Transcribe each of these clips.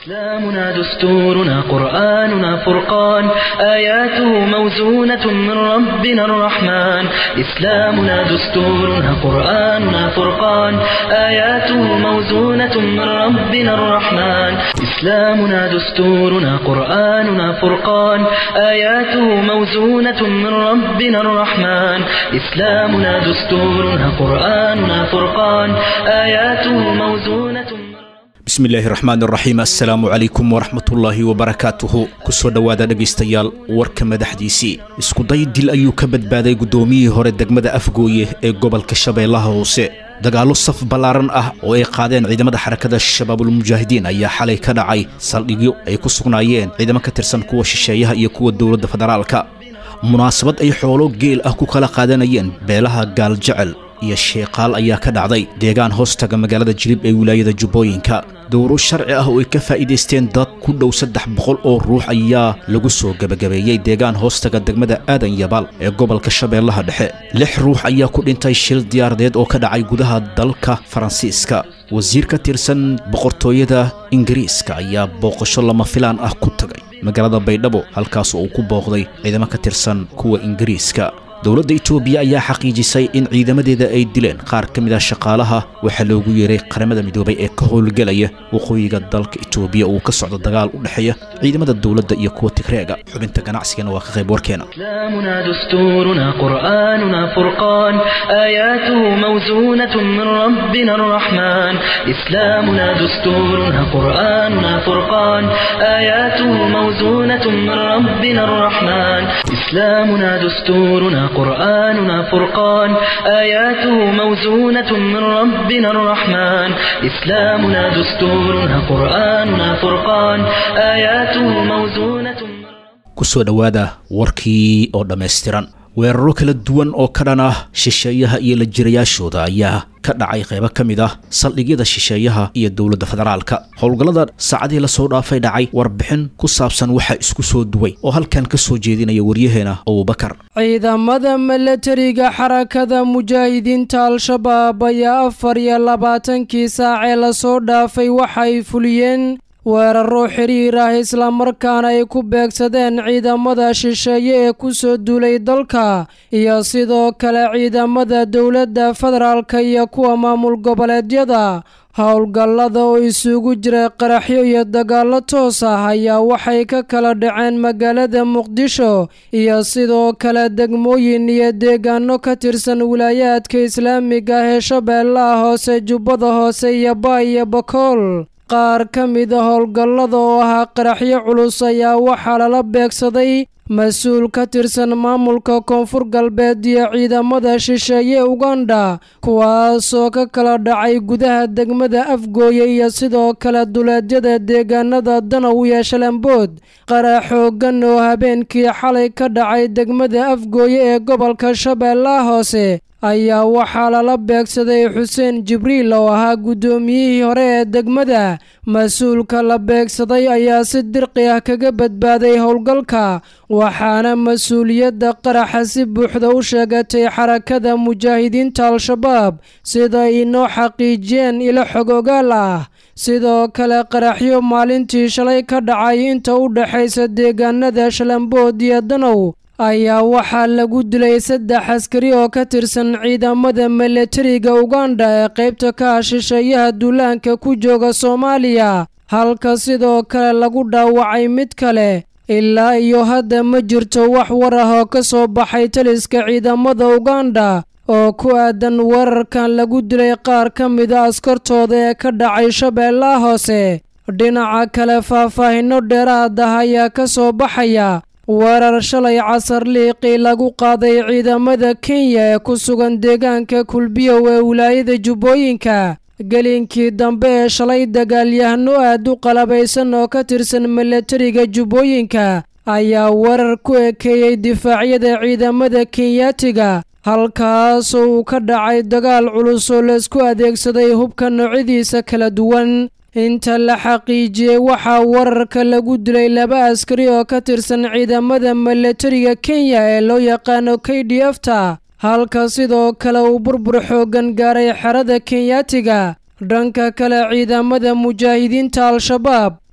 إسلامنا دستورنا قرآننا فرقان آياته موزونة من ربنا الرحمن إسلامنا دستورنا قرآننا فرقان آياته موزونة من ربنا الرحمن إسلامنا دستورنا قرآننا فرقان آياته موزونة من ربنا الرحمن إسلامنا دستورنا قرآننا فرقان آياته موزونة من bismillaahi raxmaan raxiim assalaamu calaykum waraxmatullaahi wabarakaatuhu kusoo dhowaada dhegaystayaal warka madaxdiisii iskuday dil ayuu ka badbaaday guddoomiyihii hore degmada afgooye ee gobolka shabeellaha hoose dagaallo saf ballaaran ah oo ay qaadeen ciidamada xarakada shabaabulmujaahidiin ayaa xalay ka dhacay saldhigyo ay ku sugnaayeen ciidamo ka tirsan kuwa shisheeyaha iyo kuwa dowladda federaalka munaasabad ay xoolo geel ah ku kala qaadanayeen beelaha gaaljecel iyo sheeqaal ayaa ka dhacday deegaan hoostaga magaalada jilib ee wilaayada jubbooyinka dowro sharci ah oo ay ka faa'iidaysteen dad ku dhow saddex boqol oo ruux ayaa lagu soo gebagabeeyey deegaan hoostaga degmada aadan yabaal ee gobolka shabeellaha dhexe lix ruux ayaa ku dhintay shil diyaaradeed oo ka dhacay gudaha dalka faransiiska wasiir ka tirsan boqortooyada ingiriiska ayaa booqasho lama filaan ah ku tagay magaalada baydhabo halkaas oo uu ku booqday ciidamo ka tirsan kuwa ingiriiska dowladda itoobiya ayaa xaqiijisay in ciidamadeeda ay dileen qaar ka mid ah shaqaalaha waxaa loogu yeeray qaramada midoobay ee ka howlgelaya waqooyiga dalka itoobiya uu ka socdo dagaal u dhexeeya ciidamada dowladda iyo kuwa tigreega xubinta ganacsigana waa ka qayb warkeena إسلامنا دستورنا قرآننا فرقان آياته موزونة من ربنا الرحمن إسلامنا دستورنا قرآننا فرقان آياته موزونة من ربنا الرحمن إسلامنا دستورنا قرآننا فرقان آياته موزونة من ربنا الرحمن إسلامنا دستورنا قرآننا فرقان آياته موزونة من kusoo dhowaada warkii oo dhammaystiran weeraro kala duwan oo ka dhan ah shisheeyaha iyo la jirayaashooda ayaa ka dhacay qaybo ka mid ah saldhigyada shisheeyaha iyo dowladda federaalka howlgallada saacadihii lasoo dhaafay dhacay warbixin ku saabsan waxaa isku soo duway oo halkan ka soo jeedinaya waryaheena abubakar ciidamada milatariga xarakada mujaahidiinta al-shabaab ayaa afar iyo labaatankii saacee lasoo dhaafay waxay fuliyeen weeraro xiriir ah islamarkaana ay ku beegsadeen ciidamada shisheeye ee ku soo duulay dalka iyo sidoo kale ciidamada dowladda federaalka iyo kuwa maamul goboleedyada howlgallada oo isugu jira qaraxyo iyo dagaallo toos ah ayaa waxay ka kala dhaceen magaalada muqdisho iyo sidoo kale degmooyin iyo deegaano ka tirsan wilaayaadka islaamiga ah ee shabeellaha hoose jubbada hoose iyo baa iyo bakool qaar ka mida howlgallada oo ahaa qaraxyo culus ayaa waxaa lala beegsaday mas-uul ka tirsan maamulka koonfur galbeed iyo ciidamada shisheeye uganda kuwaasoo ka kala dhacay gudaha degmada afgooye iyo sidoo kale duleedyada deegaanada danow iyo shalambood qarax xoogan oo habeenkii xalay ka dhacay degmada afgooye ee gobolka shabeellaha hoose ayaa waxaa lala beegsaday xuseen jibriil oo ahaa guddoomiyihii hore ee degmada mas-uulka la beegsaday ayaa si dirqi ah kaga badbaaday howlgalka waxaana mas-uuliyadda qaraxa si buuxda u sheegatay xarakada mujaahidiinta al-shabaab sida inoo xaqiijiyeen ilo xog ogaal ah sidoo kale qaraxyo maalintii shalay ka dhacay inta u dhexaysa deegaanada shalambood iyo danow ayaa waxaa lagu dilay saddex askari oo ka tirsan ciidamada milatariga uganda ee qaybta ka ah shisheeyaha duulaanka ku jooga soomaaliya halka sidoo kale lagu dhaawacay mid kale ilaa iyo hadda ma jirto wax war ah oo ka soo baxay taliska ciidamada uganda oo ku aadan weerarkan lagu dilay qaar ka mida askartooda ee ka dhacay shabeellaha hoose dhinaca kale faahfaahinno dheeraad ah ayaa ka soo baxaya weerar shalay casar liiqii lagu qaaday ciidamada kenya ee ku sugan deegaanka kulbiyow ee wilaayada jubbooyinka gelinkii dambe ee shalay dagaalyahano aad u qalabaysan oo ka tirsan milatariga jubbooyinka ayaa weerar ku ekeeyey difaacyada ciidamada kenyaatiga halkaasoo uu ka dhacay dagaal culus oo laysku adeegsaday hubka noocyadiisa kala duwan inta la xaqiijiyey waxaa wararka lagu dilay laba askari oo ka tirsan ciidamada milatariga kenya ee loo yaqaano k d f ta halka sidoo kale uu burbur xooggan gaaray xerada kenyaatiga dhanka kale ciidamada mujaahidiinta al-shabaab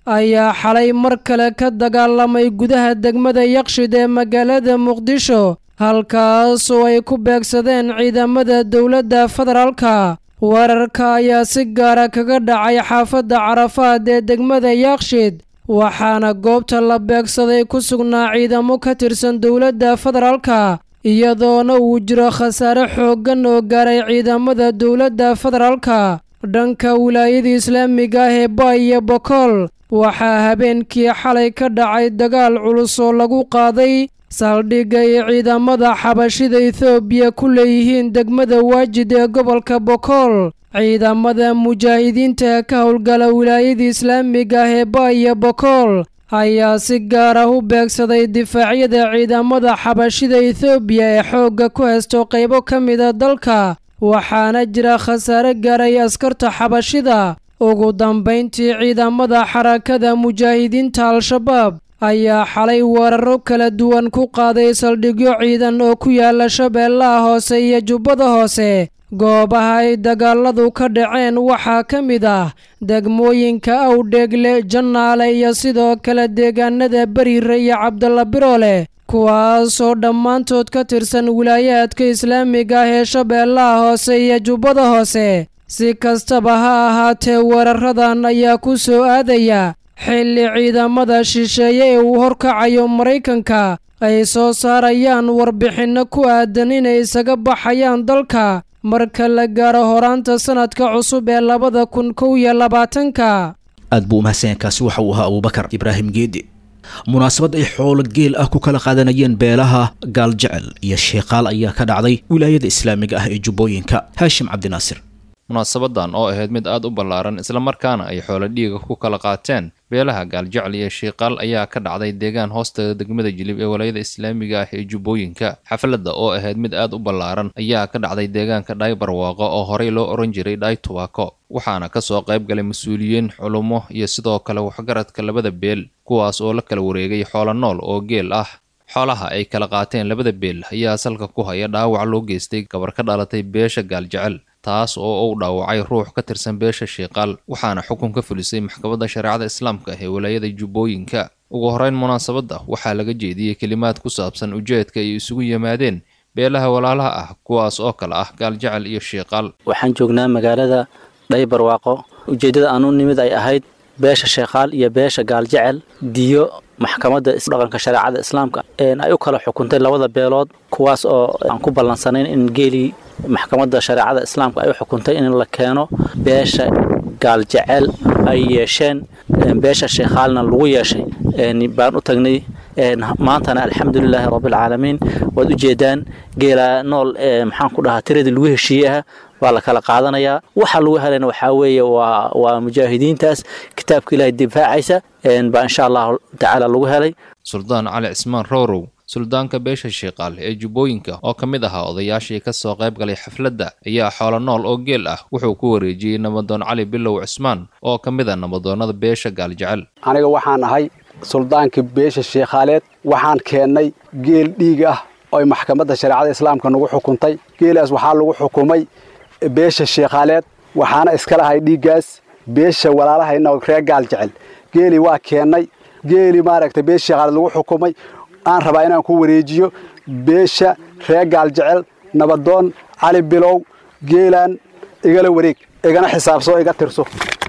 ayaa xalay mar kale ka dagaalamay gudaha degmada yaqshid ee magaalada muqdisho halkaasoo ay ku beegsadeen ciidamada dowladda federaalka weerarka ayaa si gaara kaga dhacay xaafadda carafaad ee degmada yaqshid waxaana goobta la beegsaday ku sugnaa ciidamo ka tirsan dowladda federaalka iyadoona uu jiro khasaare xooggan oo gaaray ciidamada dowladda federaalka dhanka wilaayada islaamiga ah ee baay iyo bokool waxaa habeenkii xalay ka dhacay dagaal culus oo lagu qaaday saldhigga ay ciidamada xabashida ethoobiya ku leeyihiin degmada waajid ee gobolka bokool ciidamada mujaahidiinta ee ka howlgala wilaayada islaamiga ah ee baay iyo bokool ayaa si gaar ah u beegsaday difaacyada ciidamada xabashida ethoobiya ee xoogga ku haysto qaybo ka mida dalka waxaana jira khasaare gaaray askarta xabashida ugu dambayntii ciidamada xarakada mujaahidiinta al-shabaab ayaa xalay weeraro kala duwan ku qaaday saldhigyo ciidan oo ku yaala shabeellaha hoose iyo jubbada hoose goobaha ay dagaaladu ka dhaceen waxaa ka mid ah degmooyinka awdheegle jannaale iyo sidoo kale deegaanada beriire iyo cabdalla biroole kuwaasoo dhammaantood ka tirsan wilaayaadka islaamiga ah ee shabeellaha hoose iyo jubbada hoose si kastaba ha ahaatee weeraradan ayaa ku soo aadaya xilli ciidamada shisheeye ee uu horkacayo maraykanka ay soo saarayaan warbixinno ku aadan inay isaga baxayaan dalka marka la gaaro horaanta sanadka cusub ee labada kun kow iyo labaatanka aad buu umahadsanyainkaasi waxa uu ahaa abuubakar ibraahim geedi munaasabad ay xoolo geel ah ku kala qaadanayeen beelaha gaaljecel iyo sheeqaal ayaa ka dhacday wilaayada islaamiga ah ee jubbooyinka haashim cabdinaasir munaasabadan oo ahayd mid aad u ballaaran islamarkaana ay xoolo dhiiga ku kala qaateen beelaha gaaljecel iyo shiiqaal ayaa ka dhacday deegaan hoosteeda degmada jilib ee walaayada islaamiga ah ee jubbooyinka xafladda oo ahayd mid aad u ballaaran ayaa ka dhacday deegaanka dhaay barwaaqo oo horey loo ohan jiray dhaay tubaako waxaana ka soo qayb galay mas-uuliyiin culummo iyo sidoo kale waxgaradka labada beel kuwaas oo la kala wareegay xoolo nool oo geel ah xoolaha ay kala qaateen labada beel ayaa salka ku haya dhaawac loo geystay gabar ka dhalatay beesha gaaljecel taas oo uu dhaawacay ruux ka tirsan beesha shiiqaal waxaana xukun ka fulisay maxkamadda shareecada islaamka ee walaayada jubbooyinka ugu horeyn munaasabadda waxaa laga jeediyey kelimaad ku saabsan ujeedka ay isugu yimaadeen beelaha walaalaha ah kuwaas oo kale ah gaaljecel iyo shiiqaal waxaan joognaa magaalada dhaybarwaaqo ujeeddada aan u nimid ay ahayd beesha sheekhaal iyo beesha gaaljecel diyo maxkamadda dhaqanka shareecada islaamka ay u kala xukuntay labada beelood kuwaas oo aan ku ballansanayn in geelii maxkamadda shareecada islaamka ay u xukuntay in la keeno beesha gaaljecel ay yeesheen beesha sheekhaalna lagu yeeshay baan u tagnay maantana alxamdulilaahi rabbilcaalamiin waad u jeedaan geela nool maxaan ku dhahaa tiradii lagu heshiiyeah waa la kala qaadanayaa waxa lagu helayna waxaa weeye waa waa mujaahidiintaas kitaabka ilaahay difaacaysa baa insha allahu tacaala lagu helay suldaan cali cismaan roorow suldaanka beesha shiiqaal ee jubbooyinka oo ka mid ahaa odayaashii ka soo qayb galay xafladda ayaa xoolo nool oo geel ah wuxuu ku wareejiyey nabadoon cali bilow cismaan oo ka mid a nabadoonnada beesha gaaljecel aniga waxaan ahay suldaankii beesha sheekhaaleed waxaan keennay geel dhiig ah ooy maxkamadda shareecada islaamka nagu xukuntay geelaas waxaa lagu xukumay beesha sheekhaaleed waxaana iska lahay dhiiggaas beesha walaalahayna reer gaal jecel geeli waa keennay geeli maaragtay beesha sheekhaaleed lagu xukumay aan rabaa inaan ku wareejiyo beesha reer gaal jecel nabadoon cali bilow geelaan igala wareeg igana xisaabso iga tirso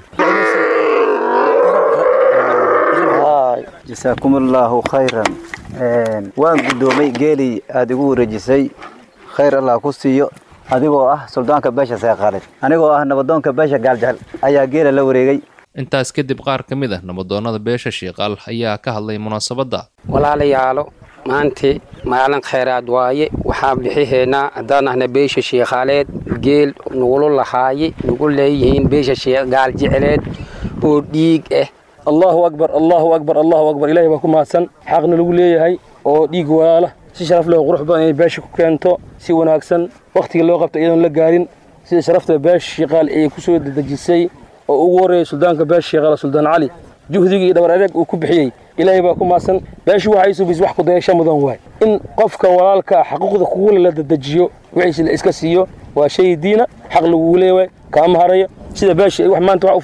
jasaakum allaahu khayran waan guddoomay geelii aada igu wareejisay khayr allah ku siiyo adigoo ah suldaanka beesha seeqaaleed anigoo ah nabadoonka beesha gaaljecel ayaa geela la wareegay intaas kadib qaar ka mid ah nabadoonnada beesha shiiqaal ayaa ka hadlay munaasabadda walaalayaalo maantii maalin khayraad waaye waxaan bixihaynaa haddaan ahna beesha shiikhaaleed geel nugulu lahaaye nugu leeyihiin beesha gaaljeceleed oo dhiig ah allahu akbar allahu akbar allahu akbar ilahay baa ku mahadsan xaqna lagu leeyahay oo dhiig walaala si sharaf leh oo qurux badan inay beesha ku keento si wanaagsan wakhtiga loo qabto iyadoon la gaarin sida sharafta beesha shiiqaal ay ku soo dedejisay oo ugu horreeyay suldaanka beesha shiiqaal suldaan cali juhdigii iyo dhabar adeeg uu ku bixiyey ilaahay baa ku mahadsan beeshu waxay subis wax ku dayasho mudan waay in qofka walaalka xaquuqda kugule la dedejiyo wixiisi la iska siiyo waa shay diina xaq lagugu leeyahay kaama harayo sida beesha wax maanta wax u fudaysa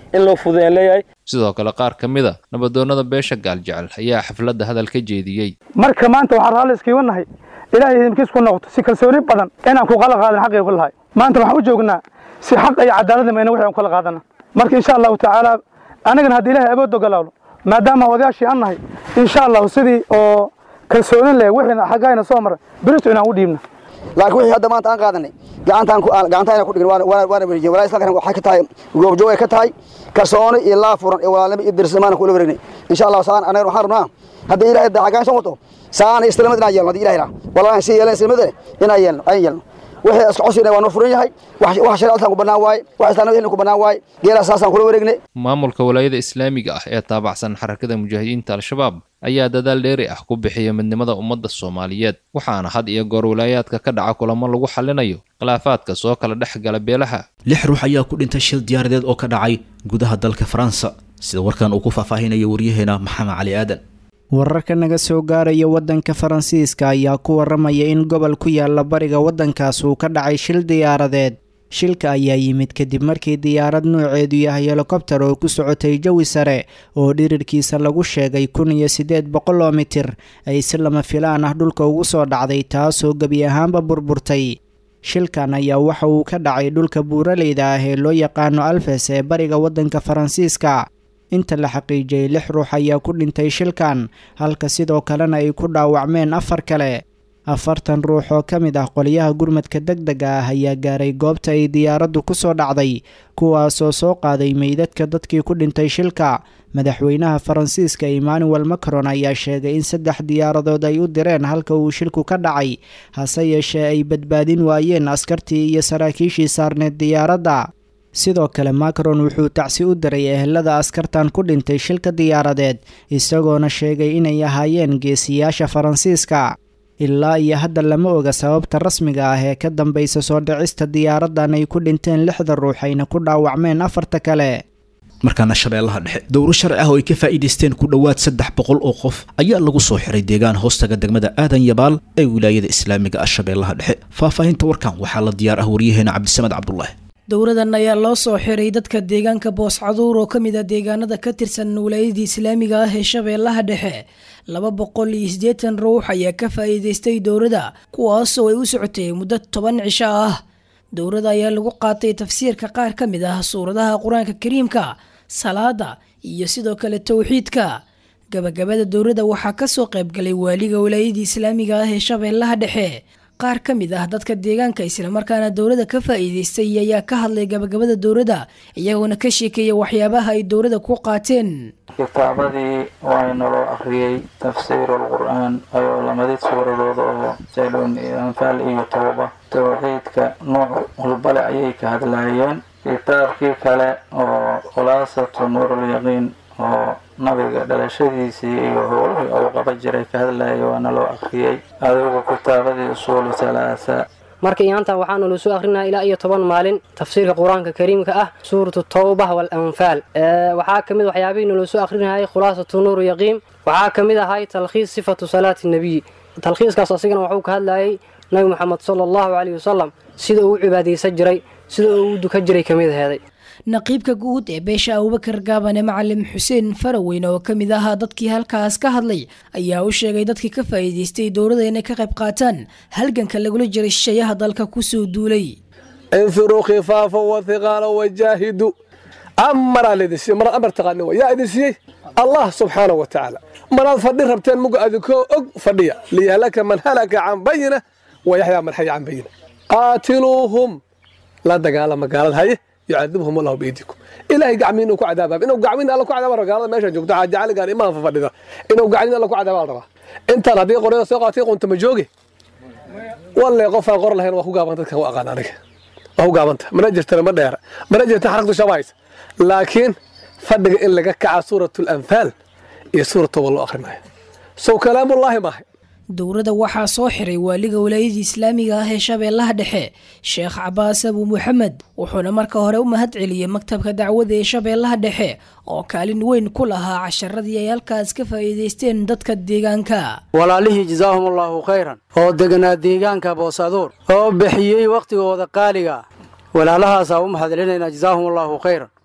in loo fududeeyaan leeyahay sidoo kale qaar ka mid a nabadoonnada beesha gaaljecel ayaa xafladda hadal ka jeediyey marka maanta waxaan raalli iskiiga nahay ilaahay idinkiis ku noqoto si kalsooni badan inaan ku qala qaadan xaqii ku lahay maanta waxaan u joognaa si xaq iyo cadaalad mayna wixii aan kala qaadana marka insha allahu tacaala anagana haddii ilaahay awood ogolaalo maadaama odayaashii aan nahay insha allahu sidii oo kalsoonin leh wixiina xaggayna soo maray berito inaan u dhiibna laakiin wixii hadda maanta aan qaadanay gacantaan ku gacantaan ku dhigin waana waana wareejiyay walaa isla kan waxay ka tahay goobjoog ay ka tahay kalsooni iyo laa furan iyo walaalnimo iyo dirsamaan ku wareegnay insha Allah saan anaga waxaan rabnaa hadda ilaahay dacagaan soo wato saan islaamada inaan yeelno hadda ilaahay raa walaa si yeelan islaamada inaan yeelno aan yeelno wixii isku cusubna waa noo furan yahay wax wax shariicada ku banaan waay wax islaamada ku banaan waay geela saasaan kula wareegnay maamulka walaayada islaamiga ah ee taabacsan xarakada mujaahidiinta al-shabaab ayaa dadaal dheeri ah ku bixiya midnimada ummadda soomaaliyeed waxaana had iyo goor walaayaadka ka dhaca kulamo lagu xallinayo khilaafaadka soo kala dhex gala beelaha lix ruux ayaa ku dhintay shil diyaaradeed oo ka dhacay gudaha dalka faransa sida warkan uu ku faahfaahinayo waryaheena maxamed cali aadan wararka naga soo gaaraya waddanka faransiiska ayaa ku waramaya in gobol ku yaala bariga waddankaas uu ka dhacay shil diyaaradeed shilka ayaa yimid kadib markii diyaarad nuuceedu yahay helikobtar oo ku socotay jawi sare oo dhirirkiisa lagu sheegay kun iyo siddeed boqol oo mitir ay si lama filaan ah dhulka ugu soo dhacday taasoo gebi ahaanba burburtay shilkan ayaa waxa uu ka dhacay dhulka buuraleyda ah ee loo yaqaano alfes ee bariga waddanka faransiiska inta la xaqiijiyey lix ruux ayaa ku dhintay shilkan halka sidoo kalena ay ku dhaawacmeen afar kale afartan ruux oo ka mid ah qolyaha gurmadka deg dega ah ayaa gaaray goobta ay diyaaraddu ku soo dhacday kuwaasoo soo qaaday meydadka dadkii ku dhintay shilka madaxweynaha faransiiska emmanuel macron ayaa sheegay in saddex diyaaradood ay u direen halka uu shilku ka dhacay hase yeeshee ay badbaadin waayeen askartii iyo saraakiishii saarneed diyaaradda sidoo kale macron wuxuu tacsi u diray ehelada askartan ku dhintay shilka diyaaradeed isagoona sheegay inay ahaayeen geesiyaasha faransiiska ilaa iyo hadda lama oga sababta rasmiga ah ee ka dambaysa soo dhicista diyaaraddan ay ku dhinteen lixda ruux ayna ku dhaawacmeen afarta kale markaana shabeellaha dhexe dowro sharci ah oo ay ka faa'iidaysteen ku dhowaad saddex boqol oo qof ayaa lagu soo xiray deegaan hoostaga degmada aadan yabaal ee wilaayada islaamiga ah shabeellaha dhexe faahfaahinta warkan waxaa la diyaar ah waryaheena cabdisamed cabdulaahi dowradan ayaa loo soo xiray dadka deegaanka booscaduur oo ka mid ah deegaanada ka tirsan wilaayadii islaamiga ah ee shabeellaha dhexe laba boqol iyo siddeetan ruux ayaa ka faa'iidaystay dowrada kuwaasoo ay u socotay muddo toban cisho ah dowrada ayaa lagu qaatay tafsiirka qaar ka mid ah suuradaha qur-aanka kariimka salaada iyo sidoo kale towxiidka gabagabada dowrada waxaa kasoo qaybgalay waaliga wilaayadii islaamiga ah ee shabeellaha dhexe qaar ka mid ah dadka deegaanka islamarkaana dowladda ka faa'iidaystay ayaa ka hadlay gabagabada dowladda iyagoona ka sheekeeya waxyaabaha ay dowladda ku qaateen kitaabadii waa naloo akhriyey tafsiir alqur-aan ayoo lamadid suuradooda oo sayloon anfaal iyo tooba towxiidka nooc walbale ayay ka hadlaayeen kitaabkii kale oo khulaasatu nuurulyaqiin oo nabiga dhalashadiisii iyo howlihii uu qaba jiray ka hadlayay waana loo akhriyey adigu kitaabadii usuulu halaasa marka iyaanta waxaanu lasoo akrinaa ilaa iyo toban maalin tafsiirka qur-aanka kariimka ah suuratu tawba walanfaal waxaa kamid waxyaabihii nalosoo akrinayay khulaasatu nuur yaqiim waxaa kamid ahay talkhiis sifatu salaati nabiy talkhiiskaas asigana waxuu ka hadlayay nabi moxamed sala allahu caleyhi wasalam sida uu u cibaadaysan jiray sida uu u dukan jiray kamid aheeday naqiibka guud ee beesha abubakar gaabane macalim xuseen faraweyne oo ka mid ahaa dadkii halkaas ka hadlay ayaa u sheegay dadkii ka faa'iidaystay dowladda inay ka qayb qaataan halganka lagula jiray shisheeyaha dalka kusoo duulay infiruu khifaafa wathiqaala wajaahidu amaraa laydin siiyey maraad amar taqaanin wa yaa idin siiyey allah subxaana wa tacaala maraad fadhi rabteen muga adinkoo og fadhiya liyahlaka man halaka can bayina wa yaxyaa man xaya can bayina qaatiluuhum la dagaalama gaalada haye yucadibhum allahu biidikum ilaahay gacmiin inuu ku cadaabaa inuu gacmiin alla ku cadaaba gaalada meesha joogto xaajacaligaan imaan fa fadhida inuu gacmiin alla ku cadaaba la rabaa intaan haddii qoryada soo qaatay qunta ma jooge walle qofaan qor lahayn waa ku gaaban dadkan waa aqaan aniga waa ku gaabanta mana jirtana ma dheera mana jirta xaragtu shabahays laakiin fadhiga in laga kaca suuratu lanfaal iyo suurat toba loo akhrinayo sow kalaamullaahi maahay dowladda waxaa soo xiray waaliga walaayadii islaamiga ah ee shabeellaha dhexe sheekh cabaas abu maxamed wuxuuna marka hore u mahad celiyey maktabka dacwada ee shabeellaha dhexe oo kaalin weyn ku lahaa casharadii ay halkaas ka faa'iidaysteen dadka deegaanka walaalihii jasaahum allaahu khayran oo deganaa deegaanka boosaduur oo bixiyey wakhtigooda qaaliga ah walaalahaasaa u mahadcelinaynaa jasaahum allaahu khayran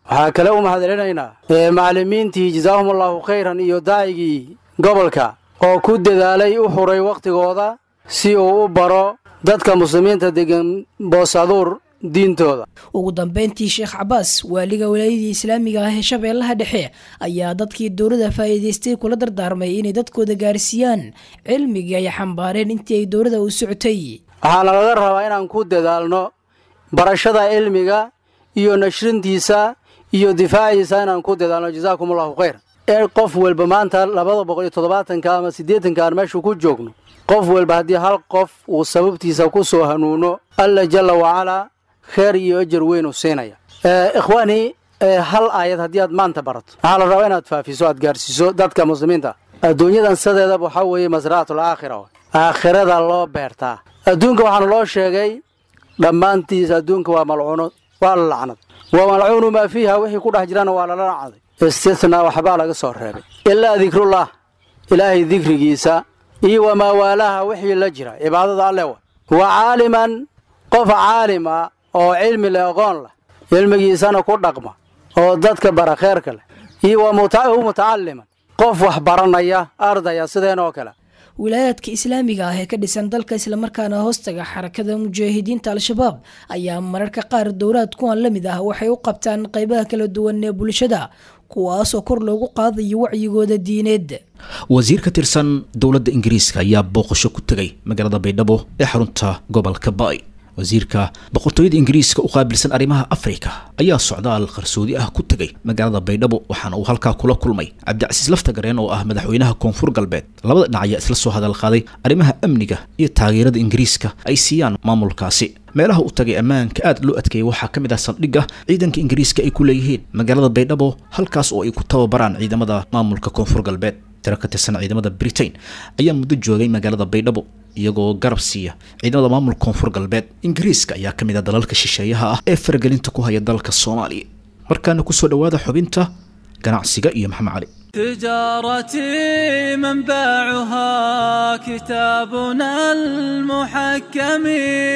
waxaa kale u mahadcelinaynaa macallimiintii jasaahum allahu khayran iyo daa'igii gobolka oo ku dadaalay u huray wakhtigooda si uu u baro dadka muslimiinta degan boosaduur diintooda ugu dambeyntii sheekh cabaas waaliga walaayadii islaamiga ah ee shabeellaha dhexe ayaa dadkii dowladda faa'iidaystay kula dardaarmay inay dadkooda gaarsiiyaan cilmigii ay xambaareen intii ay dowladda u socotay waxaana laga rabaa inaan ku dadaalno barashada cilmiga iyo nashrintiisa iyo difaaciisa inaan ku dadaalno jazaakum allahu khayr ee qof walba maanta labada boqol iyo toddobaatanka ama siddeetanka aan meeshu ku joogno qof walba haddii hal qof uu sababtiisa ku soo hanuuno alla jalla wacalaa kheer iyo ajar weyn u siinaya ikhwaanii hal aayad haddii aad maanta barato waxaa la rabaa inaad faafiso aad gaarsiiso dadka muslimiinta adduunyadan sadeedaba waxaa weeye masraatul aakhira aakhirada loo beertaa adduunka waxaana loo sheegay dhammaantiis adduunka waa malcuuno waa la lacnad wa malcuunu maa fiiha wixii ku dhex jirana waa lala lacnaday istisnaa waxbaa laga soo reebay ilaa dikrullah ilaahay dikrigiisa iyo wamaa waalaha wixii la jira cibaadada alle wa wa caaliman qof caalim ah oo cilmi leh aqoon leh cilmigiisana ku dhaqma oo dadka bara kheerka leh iyo wa mutacalliman qof wax baranaya ardaya sideen oo kale wilaayaadka islaamiga ah ee ka dhisan dalka islamarkaana hoostaga xarakada mujaahidiinta al-shabaab ayaa mararka qaar dowlaad kuwan la mid ah waxay u qabtaan qaybaha kala duwan ee bulshada kuwaasoo kor loogu qaadayo wacyigooda diineed wasiir ka tirsan dowladda ingiriiska ayaa booqasho ku tegay magaalada baydhabo ee xarunta gobolka baay wasiirka boqortooyada ingiriiska u qaabilsan arrimaha afrika ayaa socdaal qarsoodi ah ku tegay magaalada baydhabo waxaana uu halkaa kula kulmay cabdicasiis laftagareen oo ah madaxweynaha koonfur galbeed labada dhinac ayaa isla soo hadal qaaday arrimaha amniga iyo taageerada ingiriiska ay siiyaan maamulkaasi meelaha u tagay ammaanka aad loo adkeeyay waxaa ka mid ah saldhigga ciidanka ingiriiska ay ku leeyihiin magaalada baydhabo halkaas oo ay ku tababaraan ciidamada maamulka koonfur galbeed tiro ka tirsan ciidamada britain ayaa muddo joogay magaalada baydhabo iyagoo garab siiya ciidamada maamulka koonfur galbeed ingiriiska ayaa ka mid ah dalalka shisheeyaha ah ee faragelinta ku haya dalka soomaaliya markaana kusoo dhowaada xubinta ganacsiga iyo maxamed cali تجارتي منبعها كتابنا المحكم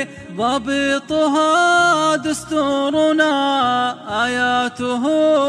ضبطها دستورنا آياته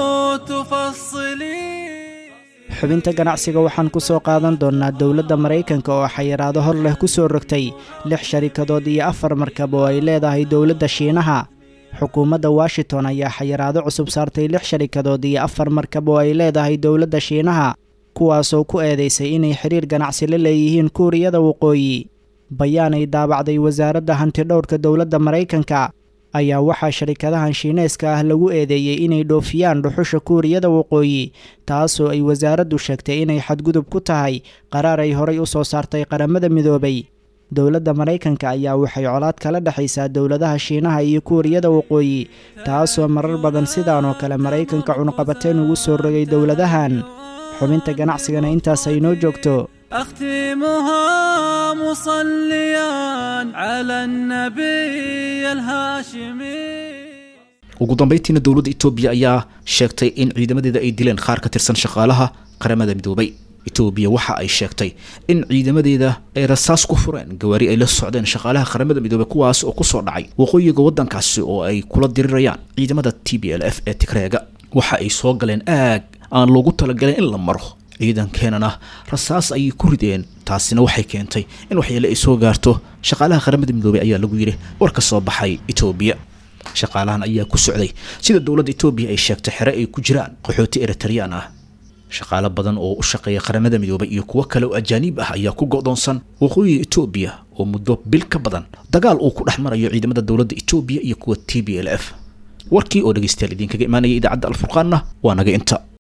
تفصلي xubinta ganacsiga waxaan ku soo qaadan doonnaa dowladda maraykanka oo xayiraado hor leh ku soo rogtay lix sharikadood iyo afar markab oo ay leedahay dowladda shiinaha xukuumadda washington ayaa xayiraado cusub saartay lix sharikadood iyo afar markab oo ay leedahay dowladda shiinaha kuwaasoo ku eedaysay inay xidhiir ganacsi la leeyihiin kuuriyada waqooyi bayaanay daabacday wasaaradda hantidhowrka dowladda maraykanka ayaa waxaa sharikadahan shiineeska ah lagu eedeeyey inay dhoofiyaan dhuxusha kuuriyada waqooyi taasoo ay wasaaraddu sheegtay inay xadgudub ku tahay qaraar ay horay u soo saartay qaramada midoobay dowladda maraykanka ayaa waxay colaad kala dhexaysaa dowladaha shiinaha iyo kuuriyada waqooyi taasoo marar badan sidaanoo kale maraykanka cunuqabateen ugu soo rogay dowladahan xubinta ganacsigana intaas ay noo joogto أختمها مصليا على النبي الهاشمي ugu dambayntiina dowladda etoobiya ayaa sheegtay in ciidamadeeda ay dileen qaar ka tirsan shaqaalaha qaramada midoobay etoobiya waxa ay sheegtay in ciidamadeeda ay rasaas ku fureen gawaari ay la socdeen shaqaalaha qaramada midoobey kuwaas oo kusoo dhacay waqooyiga waddankaasi oo ay kula dirirayaan ciidamada t b l f ee tigreega waxa ay soo galeen aag aan loogu talagalin in la maro ciidankeenana rasaas ayay ku rideen taasina waxay keentay in waxyeele ay soo gaarto shaqaalaha qaramada midoobey ayaa lagu yidhi war ka soo baxay etoobiya shaqaalahan ayaa ku socday sida dowladda etoobiya ay sheegtay xere ay ku jiraan qaxooti eritareyaan ah shaqaalo badan oo u shaqeeya qaramada midoobay iyo kuwo kale oo ajaaniib ah ayaa ku go'doonsan waqooyiga etoobiya oo muddo bil ka badan dagaal uu ku dhex marayo ciidamada dowladda etoobiya iyo kuwa t b l f warkii oo dhegeystayaal idinkaga imaanaya idaacadda alfurqaanna waa naga inta